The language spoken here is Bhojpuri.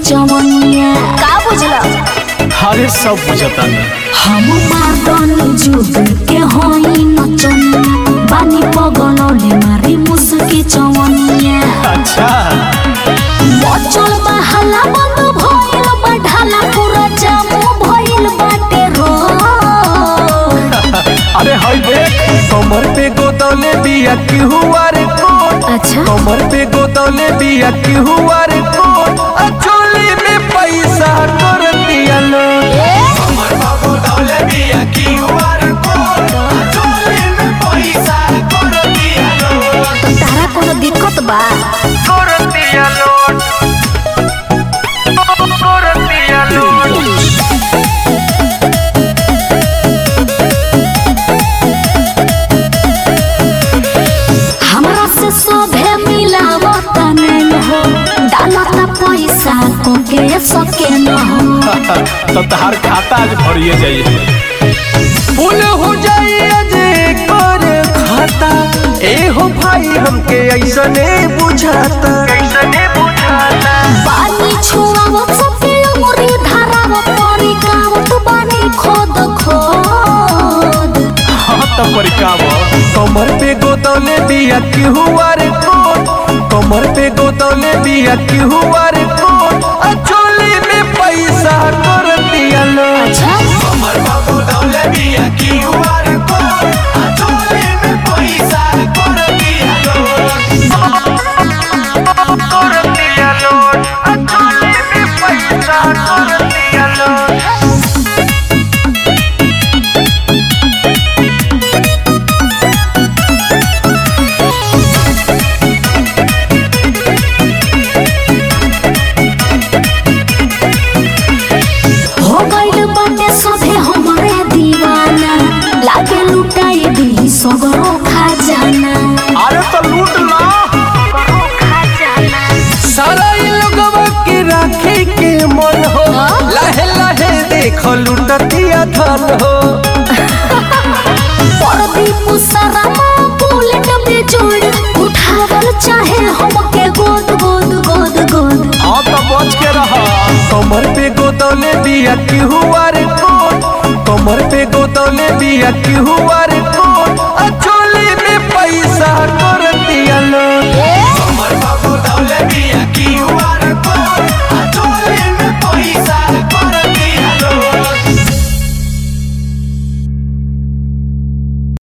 जवनिया का बुझला अरे सब बुझता नहीं हम मादन जुग के होई नचनिया बानी पगलले मारी मुसकी चवनिया अच्छा बचल बहाला बंद भइल बढ़ाला पूरा जामू भइल बाटे रो अरे हाय देख कमर पे गोदौले बिया की हुआ रे कोट अच्छा कमर पे गोदौले बिया की हुआ रे कोट आ चोली में पैसा कर दिया लो कमर पे गोदौले बिया की हुआ रे कोट आ चोली में पैसा कर दिया लो तो तारा कोनो दिक्कत बा कर दिया लो कर दिया लो हमरा से सोभे मिलावत नहीं हो डालता पैसा को के सके न हो तो तहार खाता आज भरिए जाइए फूल हो जाइए जे कर खाता ए हो भाई हमके ऐसने बुझाता ऐसने बुझाता पानी छुआवत सबके उमरी धारावत पानी कावत बानी खोद खोद हाँ तो परिकाव कमर पे गोदौले बिया की हुआ रे कोट कमर पे गोदौले बिया की हुआ रे कोट आ चोली में पैसा कर दिया लो अच्छा कमर पे गोदौले बिया की हुआ रे कोट आ चोली में पैसा कर दिया लो कर दिया लो आ चोली में पैसा कर दिया लो हो गइल बाटे सभे हमरे दीवाना लागे लुटाई दी सगरो खजाना अरे तो लूट ला सारा ये लोगवा के राखे के मन हो हाँ? लहे लहे देखो लुटतिया धन हो परदीप सरमा बुलेट में जोड़ उठावल चाहे हमके गोद गोद गोद गोद हाँ तो बच के रहा कमर पे गोदौले बिया की हुआ रे कोट कमर पे गोदौले बिया की हुआ रे